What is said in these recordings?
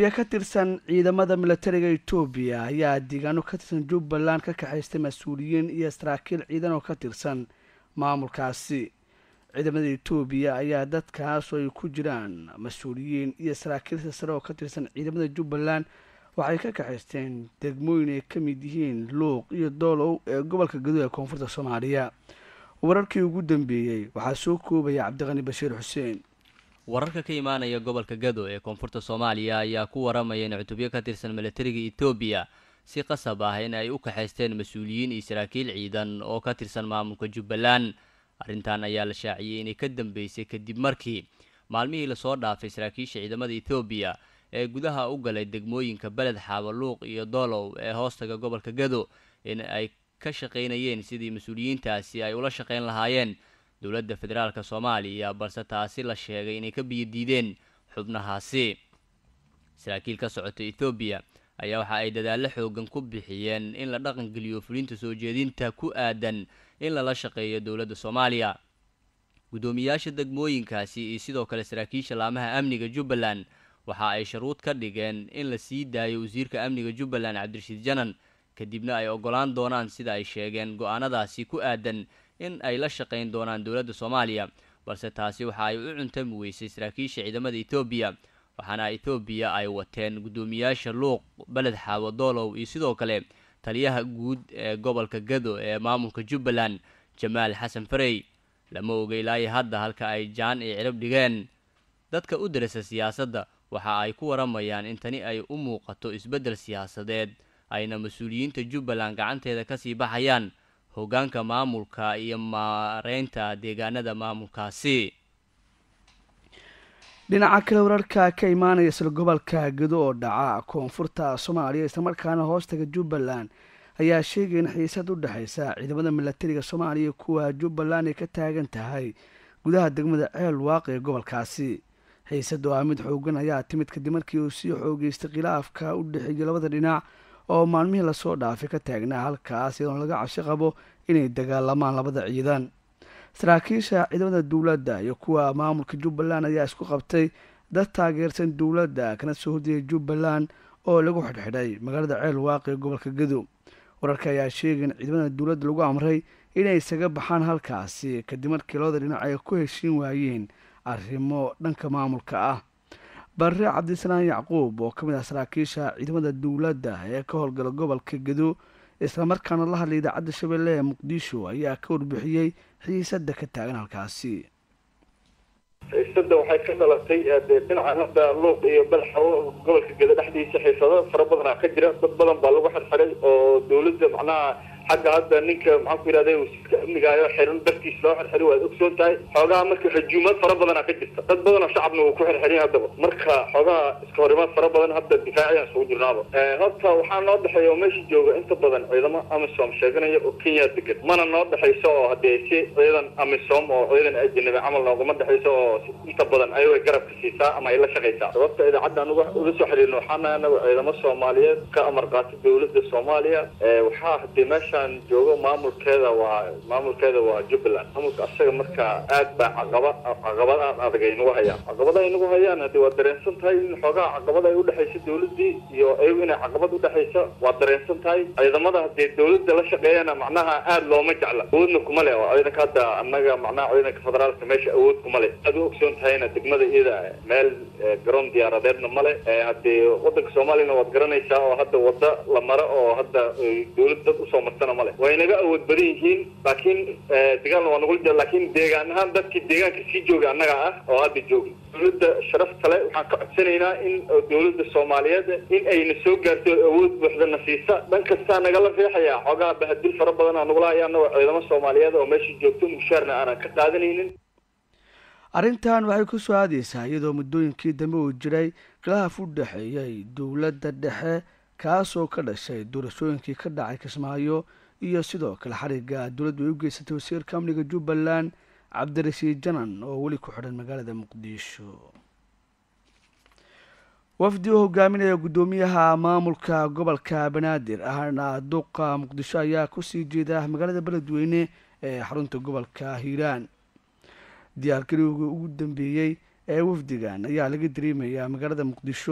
cutubyo ka tirsan ciidamada milatariga etoobiya ayaa deegaano ka tirsan jubbaland ka kaxaystay mas-uuliyiin iyo saraakiil ciidan oo ka tirsan maamulkaasi ciidamada etoobiya ayaa dadkaas oo ay ku jiraan mas-uuliyiin iyo saraakiil sare oo ka tirsan ciidamada jubbaland waxay ka kaxaysteen degmooyin ay ka mid yihiin luuq iyo doolow ee gobolka gadood ee koonfurta soomaaliya wararkii ugu dambeeyey waxaa soo koobaya cabdiqani bashiir xuseen wararka ka imaanaya gobolka gado ee koonfurta soomaaliya ayaa ku waramaya in cutubyo ka tirsan milatariga etoobiya si qasab ah in ay u kaxaysteen mas-uuliyiin iyo saraakiil ciidan oo ka tirsan maamulka jubbaland arrintan ayaa la shaaciyey inay ka dambeysay kadib markii maalmihii lasoo dhaafay saraakiisha ciidamada etoobiya ee gudaha u galay degmooyinka beled xaaba luuq iyo doolow ee hoostaga gobolka gado in ay ka shaqaynayeen sidii mas-uuliyiintaasi ay ula shaqayn lahaayeen dowladda federaalk soomaaliya balse taasi la sheegay inay ka biyodiideen xubnahaasi saraakiil ka socota ethoobiya ayaa waxa ay dadaallo xoogan ku bixiyeen in la dhaqangeliyo fulinta soo jeedinta ku aadan in lala shaqeeyo dowladda soomaaliya guddoomiyaasha degmooyinkaasi iyo sidoo kale saraakiisha laamaha amniga jubbaland waxa ay sharuud ka dhigeen in la sii daayo wasiirka amniga jubbaland cabdirashiid janan kadibna ay ogolaan doonaan sida ay sheegeen go-aanadaasi ku aadan in ay la shaqayn doonaan dowladda soomaaliya balse taasi waxa ay u cuntami weysay saraakiisha ciidamada etoobiya waxaana etoobiya ay wateen guddoomiyaasha luuq beled xaawo doolow iyo sidoo kale taliyaha guud ee gobolka gado ee maamulka jubbaland jamaal xasan farey lama oga ilaayo hadda halka ay jaan iyo cirab dhigeen dadka u darasa siyaasadda waxa ay ku waramayaan in tani ay u muuqato isbeddel siyaasadeed ayna mas-uuliyiinta jubbaland gacanteeda kasii baxayaan hoggaanka maamulka iyo maareynta deegaanada maamulkaasi dhinaca kale wararka ka imaanaya isla gobolka gado oo dhaca koonfurta soomaaliya islamarkaana hoostaga jubbaland ayaa sheegaya in xiisad u dhexaysa ciidamada milatariga soomaaliya kuwa jubbaland ay ka taagan tahay gudaha degmada ceel waaq ee gobolkaasi xiisad oo ah mid xoogan ayaa timid kadib markii uu sii xoogeystay khilaafka u dhexeeya labada dhinac oo maalmihii lasoo dhaafay ka taagnaa halkaas iyadoon laga cabsi qabo inay dagaalamaan labada ciidan saraakiisha ciidamada dowladda iyo kuwa maamulka jubbaland ayaa isku qabtay dad taageersan dowladda kana soo horjeeda jubbaland oo lagu xidhxidhay magaalada ceel waaqi ee gobolka gado wararka ayaa sheegay in ciidamada dowladda lagu amray inay isaga baxaan halkaasi kadib markii labada dhinac ay ku heshiin waayeen arrimo dhanka maamulka ah barre cabdisalaan yacquub oo ka mid ah saraakiisha ciidamada dowladda ee ka howlgala gobolka gado islamarkaana la hadlay idaacadda shabeelle ee muqdisho ayaa ka warbixiyey xiisada ka taagan halkaasi xiisada waxay ka dhalatay dee dhinaca hadda luuq iyo balxawo gobolka gado dhexdiisa xiisado fara badanaa ka jira dad badan baa lagu xirxiray oo dowladda macnaha xagga hadda ninka maxaan ku yidhahda wasiirka amnigaayo xiran dartiis loo xirxiray waad ogsoon tahay xoogaha marka xujuumad fara badanaa ka jirta dad badanoo shacabna wuu ku xirxirin haddaba marka xoogaha iska horimaad fara badan hadda difaaciyaan isugu jirnaaba horta waxaa noo dhexeeya oo meesha jooga inta badan ciidamo amisom sheeganaya oo kenya degan mana noo dhexayso oo haddee si ciidan amisom oo ciidan ajanabi camal noogama dhexayso oo inta badan ayagay garabka siisaa ama ay la shaqaysaa sababta idaacadda anuga ula soo xiriirno waxaana anagu ciidamo soomaaliyeed ka amar qaata dowladda soomaaliya waxaa hadee meesha joogo maamulkeeda waa maamulkeeda waa jubbaland maamulka asaga markaa aad baa caqaba caqabad aad adag ay nagu hayaan caqabada ay nagu hayaan hadii waa dareensan tahay in xoogaha caqabada ay udhexaysa dowladii iyo ayagu inay caqabad udhexaysa waa dareensan tahay ciidamada hadee dowladda la shaqeeyana macnaha aad looma jecla awoodna kuma le oo ciidanka hadda annaga macnaha ciidanka federaalka meesha awood kuma le aad u ogsoon tahayna degmada iyada meel garoon diyaaradeedna male hadee wadanka soomaaliyana waad garanaysaa oo hadda wada la maro oo hadda dowlad dad usoo marta way naga awood badan yihiin laakiin dagaalna waa nagula jira laakiin deegaan ahaan dadkii deegaanka sii jooga annaga ah oo hadda jooga dowladda sharafta le waxaan ka codsanaynaa in dowladda soomaaliyeed in ayna soo gaarto awood buuxda na siisa dhan kastaa nagala riixaya xoogaha bahadil fara badan aa nagula haya annagoo ciidamo soomaaliyeed oo meesha joogto mushaarna aanan ka qaadanaynin arrintan waxay ku soo aadeysaa iyadoo muddooyinkii dambe uu jiray khilaaf u dhexeeyay dowladda dhexe kaasoo ka dhashay doorashooyinkii ka dhacay kismaayo iyo sidoo kale xariga dowladdu ay u geysatay wasiirka amniga jubbaland cabdirashiid janan oo weli ku xidhan magaalada muqdisho wafdi u hogaaminaya guddoomiyaha maamulka gobolka banaadir ahna duqa muqdisho ayaa kusii jeeda magaalada beledweyne ee xarunta gobolka hiiraan diyaargarowga ugu dambeeyey ee wafdigan ayaa laga dareemayaa magaalada muqdisho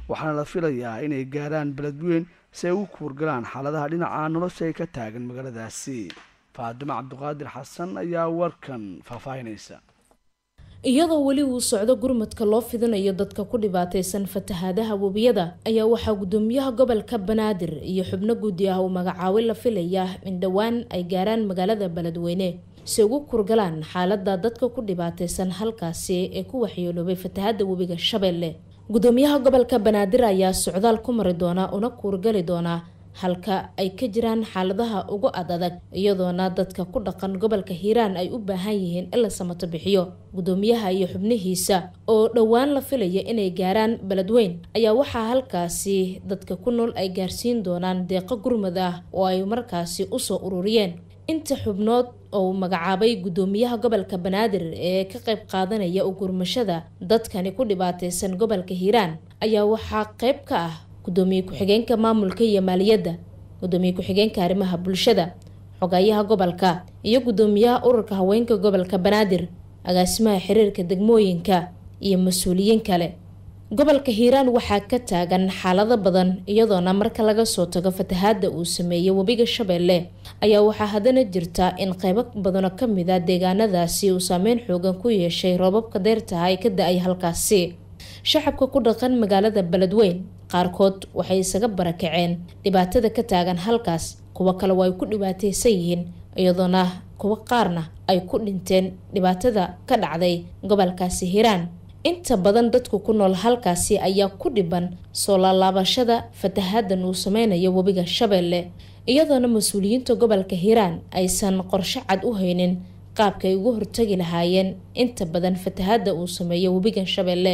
waxaana la filayaa inay gaaraan beledweyn si ay ugu kuurgalaan xaaladaha dhinaca nolosha ay ka taagan magaaladaasi faadimo cabdiqaadir xasan ayaa warkan faahfaahinaysa iyadoo weli uu socdo gurmadka loo fidinayo dadka ku dhibaataysan fatahaadaha webiyada ayaa waxaa gudoomiyaha gobolka banaadir iyo xubno guddi ah uu magacaabo la filayaa in dhowaan ay gaaraan magaalada beledweyne si ugu kurgalaan xaalada dadka ku dhibaataysan halkaasi ee ku waxyeeloobay fatahaada webiga shabeelle gudoomiyaha gobolka banaadir ayaa socdaal ku mari doona una kuurgali doonaa halka ay ka jiraan xaaladaha ugu ad adag iyadoona dadka ku dhaqan gobolka hiiraan ay u baahan yihiin in la samato bixiyo gudoomiyaha iyo xubnihiisa oo dhowaan la filaya inay gaaraan beledweyn ayaa waxaa halkaasi dadka ku nool ay gaarsiin doonaan deeqo gurmad ah oo ay markaasi usoo ururiyeen inta xubnood oo magacaabay gudoomiyaha gobolka banaadir ee ka qayb qaadanaya u gurmashada dadkani ku dhibaataysan gobolka hiiraan ayaa waxaa qayb ka ah gudoomiye ku-xigeenka maamulka iyo maaliyadda gudoomiye ku-xigeenka arrimaha bulshada xogayaha gobolka iyo gudoomiyaha ururka haweenka gobolka banaadir agaasimaha xiriirka degmooyinka iyo mas-uuliyiin kale gobolka hiiraan waxaa ka taagan xaalado badan iyadoona marka laga soo tago fatahaada uu sameeyey webiga shabeelle ayaa waxaa haddana jirta in qeybo badano kamid a deegaanadaasi uu saameyn xoogan ku yeeshay roobabka deyrtaha ay ka da-ay halkaasi shacabka ku dhaqan magaalada beledweyn qaarkood waxay isaga barakaceen dhibaatada ka taagan halkaas kuwo kale waa ay ku dhibaataysan yihiin iyadoona kuwo qaarna ay ku dhinteen dhibaatada ka dhacday gobolkaasi hiiraan inta badan dadku ku nool halkaasi ayaa ku dhiban soo laalaabashada fatahadan uu sameynayo webiga shabeelle iyadoona mas-uuliyiinta gobolka hiiraan aysan qorshe cad u haynin qaabka ay ugu hortagi lahaayeen inta badan fatahada uu sameeyo webigan shabeelle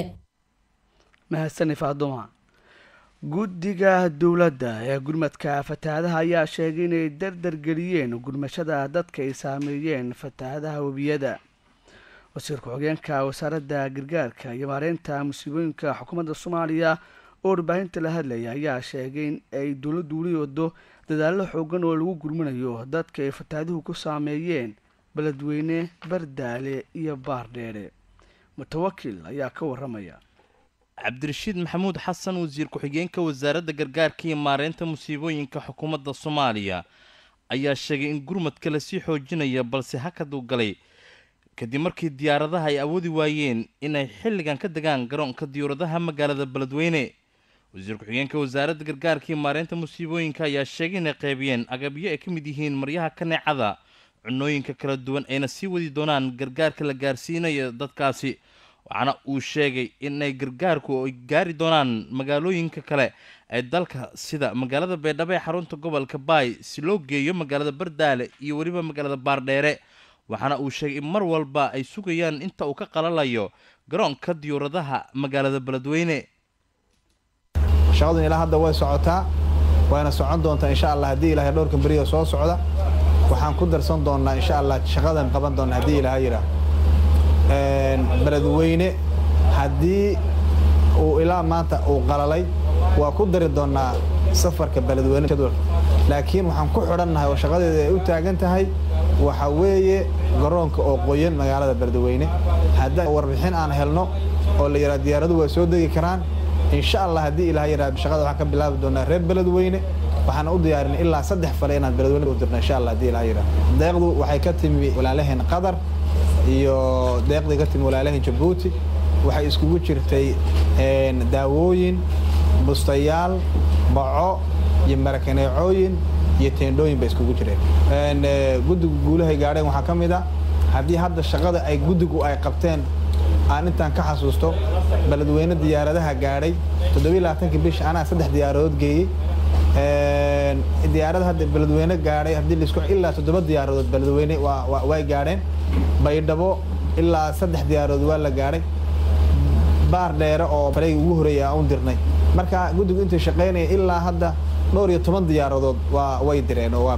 mahadsani faaduma guddiga dowladda ee gurmadka fatahaadaha ayaa sheegay inay dardar geliyeen gurmashada dadka ay saameeyeen fatahaadaha webiyada wasiir ku-xigeenka wasaaradda gargaarka iyo maareynta musiibooyinka xukuumadda soomaaliya oo warbaahinta la hadlaya ayaa sheegay in ay dowladdu weli wado dadaallo xoogan oo lagu gurminayo dadka ay fatahaaduhu ku saameeyeen beledweyne bardaale iyo baardheere mutawakil ayaa ka waramaya cabdirashiid maxamuud xasan wasiir ku-xigeenka wasaaradda gargaarka iyo maareynta musiibooyinka xukuumadda soomaaliya ayaa sheegay in gurmadka lasii xoojinaya balse hakaduu galay kadib markii diyaaradaha ay awoodi waayeen inay xilligan ka degaan garoonka diyaaradaha magaalada beledweyne wasiir ku-xigeenka wasaaradda gargaarka iyo maareynta musiibooyinka ayaa sheegay inay qaybiyeen agabyo ay ka mid yihiin maryaha kaneecada cunooyinka kala duwan ayna sii wadi doonaan gargaarka la gaarsiinayo dadkaasi waxaana uu sheegay inay gargaarku ay gaari doonaan magaalooyinka kale ee dalka sida magaalada beedhabo ee xarunta gobolka baay si loo geeyo magaalada bardaale iyo weliba magaalada baardheere waxaana uu sheegay in mar walba ay sugayaan inta uu ka qalalayo garoonka diyuuradaha magaalada beledweyne shaqadun ilaa hadda way socotaa wayna socon doontaa insha allah haddii ilahay dhowrkan beriga soo socda waxaan ku darsan doonnaa insha allah shaqadan qaban doonna haddii ilahay yidhaah beledweyne haddii uu ilaa maanta uu qalalay waa ku dari doonnaa safarka beledweyne laakiin waxaan ku xidhannahay oo shaqadeeda ay u taagan tahay waxa weeye garoonka oo qoyan magaalada beledweyne haddii warbixin aan helno oo la yidhaha diyaaradu waa soo degi karaan insha allah haddii ilaah yidhaha shaqada waxaan ka bilaabi doonaa reer beledweyne waxaana u diyaarin ilaa saddex fale inaan beledweyne u dirno insha allah haddii ilaah yidhaha deeqdu waxay ka timi walaalaheen qatar iyo deeqdii ka timi walaalaheen jabuuti waxay iskugu jirtay daawooyin bustayaal baco iyo marakaneecooyin iyo teendhooyin bay iskugu jireen guddigu guulahay gaadheen waxaa ka mid a haddii hadda shaqada ay guddigu ay qabteen aan intaan ka xasuusto beledweyne diyaaradaha gaadhay toddobaiylabaatanki bisha anaa saddex diyaaradood geeyey diyaarada hadda beledweyne gaadhay haddii laisku ilaa toddoba diyaaradood beledweyne way gaadheen baydhabo ilaa saddex diyaaradood waa la gaadhay baar dheere oo fareyga ugu horreeyay aan u dirnay marka guddigu intay shaqaynaya ilaa hadda dhowr iyo toban diyaaradood waa way direen oo waa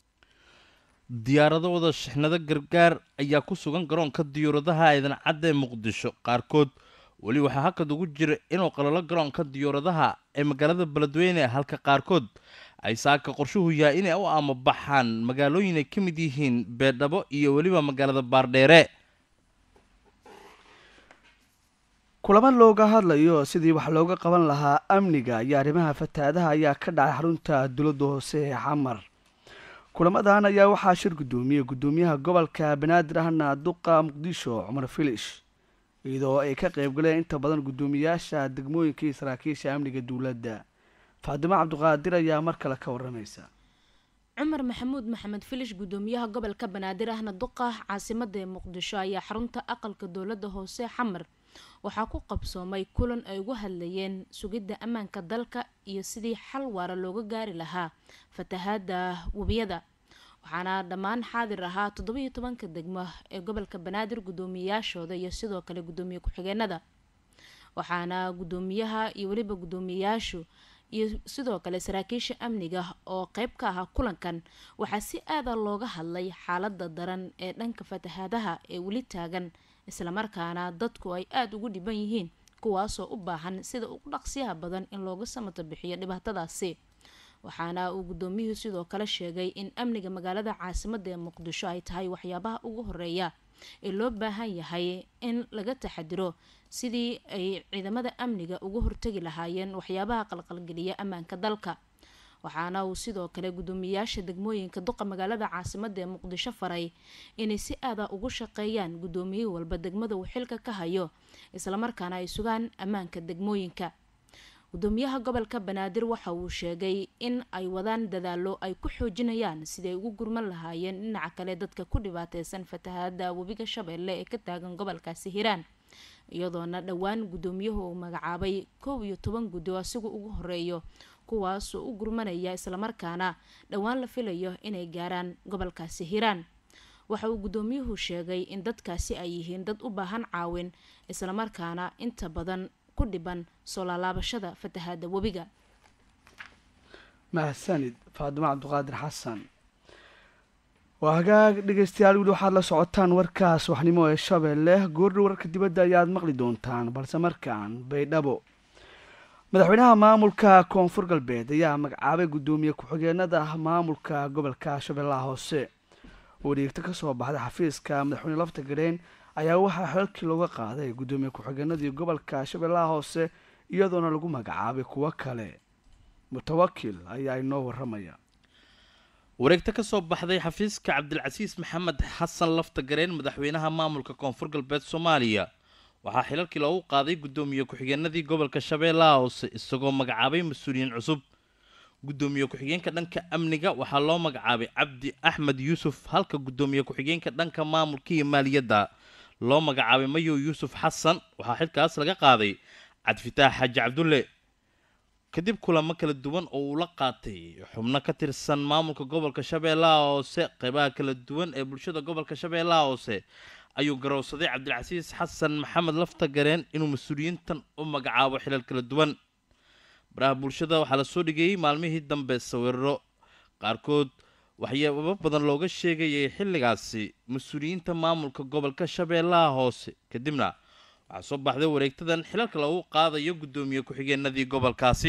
diyaarado wada shixnado gargaar ayaa ku sugan garoonka diyuuradaha eedan cadda ee muqdisho qaarkood weli waxaa hakad ugu jira inuu qalalo garoonka diyuuradaha ee magaalada beledweyne halka qaarkood ay saaka qorshuhu yahay inay u amabaxaan magaalooyin ay ka mid yihiin beedhabo iyo weliba magaalada baardheere kulamo looga hadlayo sidii wax looga qaban lahaa amniga iyo arrimaha fatahaadaha ayaa ka dhacay xarunta dowladda hoose ee xamar kulamadan ayaa waxaa shir guddoomiyey guddoomiyaha gobolka banaadir ahna duqa muqdisho cumar filish iyadoo ay ka qaybgaleen inta badan guddoomiyaasha degmooyinka iyo saraakiisha amniga dowladda faadimo cabdiqaadir ayaa mar kale ka waramaysa cumar maxamuud maxamed filish guddoomiyaha gobolka banaadir ahna duqa caasimada ee muqdisho ayaa xarunta aqalka dowladda hoose xamar waxaa ku qabsoomay kulan ay ugu hadlayeen sugidda ammaanka dalka iyo sidii xal waara looga gaari lahaa fatahaada webiyada waxaana dhammaan xaadir ahaa toddobiyo tobanka degmo ee gobolka banaadir guddoomiyayaashooda iyo sidoo kale guddoomiye ku-xigeenada waxaana guddoomiyaha iyo weliba guddoomiyeyaashu iyo sidoo kale saraakiisha amniga oo qeyb ka ahaa kulankan waxaa si aada looga hadlay xaalada daran ee dhanka fatahaadaha ee weli taagan islamarkaana dadku ay aada ugu dhiban yihiin kuwaasoo u baahan sida ugu dhaqsiyaha badan in looga samato bixiyo dhibaatadaasi waxaana uu guddoomiyuhu sidoo kale sheegay in amniga magaalada caasimada ee muqdisho ay tahay waxyaabaha ugu horeeya ee loo baahan yahay in laga taxadiro sidii ay ciidamada amniga uga hortegi lahaayeen waxyaabaha qalqalgeliya ammaanka dalka waxaana uu sidoo kale guddoomiyayaasha degmooyinka duqa magaalada caasimada ee muqdisho faray inay si aada ugu shaqeeyaan guddoomiye walba degmada uu xilka ka hayo islamarkaana ay sugaan ammaanka degmooyinka guddoomiyaha gobolka banaadir waxa uu sheegay in ay wadaan dadaalo ay ku xoojinayaan siday ugu gurman lahaayeen dhinaca kale dadka ku dhibaateysan fatahaada webiga shabeelle ee ka taagan gobolkaasi hiiraan iyadoona dhowaan guddoomiyuhu uu magacaabay kow iyo toban guddi oo asigu ugu horeeyo kuwaasoo u gurmanaya islamarkaana dhowaan la filayo inay gaaraan gobolkaasi hiiraan waxa uu guddoomiyuhu sheegay in dadkaasi ay yihiin dad u baahan caawin islamarkaana inta badan ku dhiban soo laalaabashada fatahaada webiga mahadsanid faadimo cabdiqaadir xasan waa hagaag dhegeystayaal wili waxaad la socotaan warkaas waxnimo ee shabeelle goordha wararka dibadda ayaad maqli doontaan balse markaan baydhabo madaxweynaha maamulka koonfur galbeed ayaa magacaabay guddoomiye ku-xigeenada maamulka gobolka shabeellaha hoose oo dhiigto kasoo baxday xafiiska madaxweyne lafta gareen ayaa waxaa xeelkii looga qaaday guddoomiye ku-xigeenadii gobolka shabeellaha hoose iyadoona lagu magacaabay kuwo kale mutawakil ayaa inoo waramaya wareegto ka soo baxday xafiiska cabdilcasiis maxamed xasan lafta gareen madaxweynaha maamulka koonfur galbeed soomaaliya waxaa xilalkii loogu qaaday guddoomiye ku-xigeenadii gobolka shabeellaha hoose isagoo magacaabay mas-uuliyiin cusub guddoomiye ku-xigeenka dhanka amniga waxaa loo magacaabay cabdi axmed yuusuf halka guddoomiye ku-xigeenka dhanka maamulka iyo maaliyadda loo magacaabay mayow yuusuf xasan waxaa xilkaas laga qaaday cabdifitaax xaaji cabdulle kadib kulamo kala duwan oo uu la qaatay xubno ka tirsan maamulka gobolka shabeellaha hoose qeybaha kala duwan ee bulshada gobolka shabeellaha hoose ayuu garowsaday cabdilcasiis xasan maxamed lafta gareen inuu mas-uuliyiintan u magacaabo xilal kala duwan baraha bulshada waxaa lasoo dhigayey maalmihii dambe sawiro qaarkood waxyaabo badan looga sheegayay xilligaasi mas-uuliyiinta maamulka gobolka shabeellaha hoose kadibna waxaa soo baxday wareegtadan xilalka lagu qaadayo guddoomiye ku-xigeenadii gobolkaasi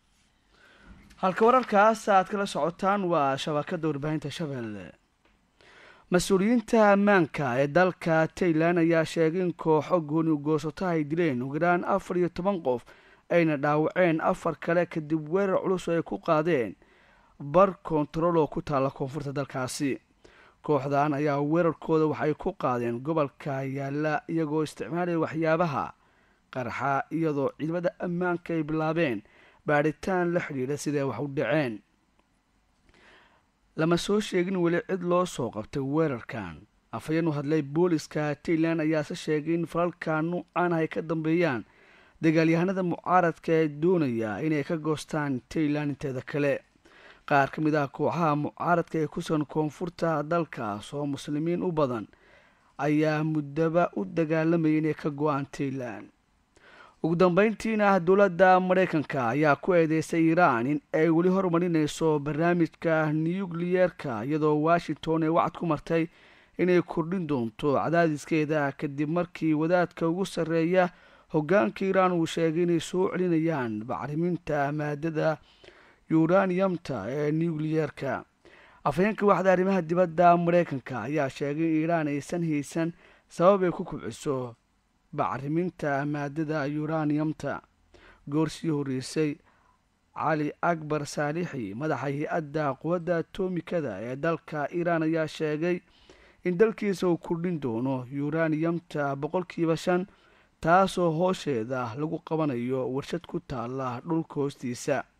halka wararkaas aad kala socotaan waa shabakada warbaahinta shabeelle mas-uuliyiinta ammaanka ee dalka tailan ayaa sheegay in kooxo gooni ugoosato ay dileen ugu yaraan afar iyo toban qof ayna dhaawaceen afar kale kadib weerar culus oo ay ku qaadeen bar kontarool oo ku taalla koonfurta dalkaasi kooxdan ayaa weerarkooda waxay ku qaadeen gobolka yaalla iyagoo isticmaalaya waxyaabaha qarxa iyadoo ciidamada ammaanka ay bilaabeen baadhitaan la xidhiidha siday wax u dhaceen lama soo sheegin weli cid loo soo qabtay weerarkan afhayeen u hadlay booliska tailan ayaase sheegay in falalka nuucan ay ka dambeeyaan dagaalyahanada mucaaradka ee doonaya inay ka goostaan tailan inteeda kale qaar ka mid ah kooxaha mucaaradka ee ku sugan koonfurta dalkaas oo muslimiin u badan ayaa muddaba u dagaalamayay inay ka go-aan tailan ugu dambeyntiina dowladda maraykanka ayaa ku eedeysay iiraan in ay weli horumarinayso barnaamijka nukliyeerka iyadoo washington ay wacad ku martay inay kordhin doonto cadaadiskeeda kadib markii wadaadka ugu sarreeya hoggaanka iiraan uu sheegay inay soo celinayaan bacriminta maadada yuraniyamta ee nukliyeerka afhayeenka waxda arrimaha dibadda maraykanka ayaa sheegay in iiraan aysan haysan sabab ay ku kubciso bacriminta maadada yuraniyamta goorsii horreysay cali akbar saalixi madaxa hay-adda quwadda atomikada ee dalka iiraan ayaa sheegay in dalkiisa uu kordhin doono yuraniyamta boqolkiiba shan taasoo hoosheeda lagu qabanayo warshad ku taala dhulka hoostiisa